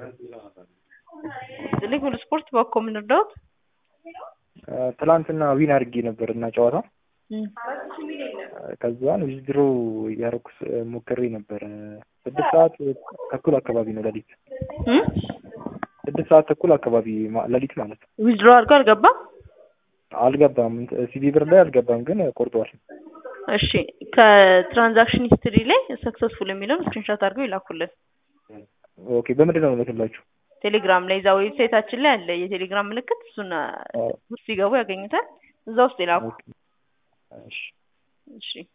ስልክ ሁሉ ስፖርት በኮ የምንረዳውት ትላንትና ዊን አድርጌ ነበር እና ጨዋታ ከዛን ዊዝድሮ እያደረኩ ሞክሬ ነበር። ስድስት ሰዓት ተኩል አካባቢ ነው ሌሊት ስድስት ሰዓት ተኩል አካባቢ ማ- ሌሊት ማለት ነው። ዊዝድሮ አድርጎ አልገባም። አልገባም ሲቪ ብር ላይ አልገባም፣ ግን ቆርጧል። እሺ ከትራንዛክሽን ሂስትሪ ላይ ሰክሰስፉል የሚለውን ስክሪንሾት አድርገው ይላኩልን። ኦኬ በምንድን ነው የምልክላችሁ? ቴሌግራም ላይ እዛ ዌብሳይታችን ላይ አለ የቴሌግራም ምልክት። እሱን ውስጥ ሲገቡ ያገኙታል። እዛ ውስጥ ይላኩ። እሺ እሺ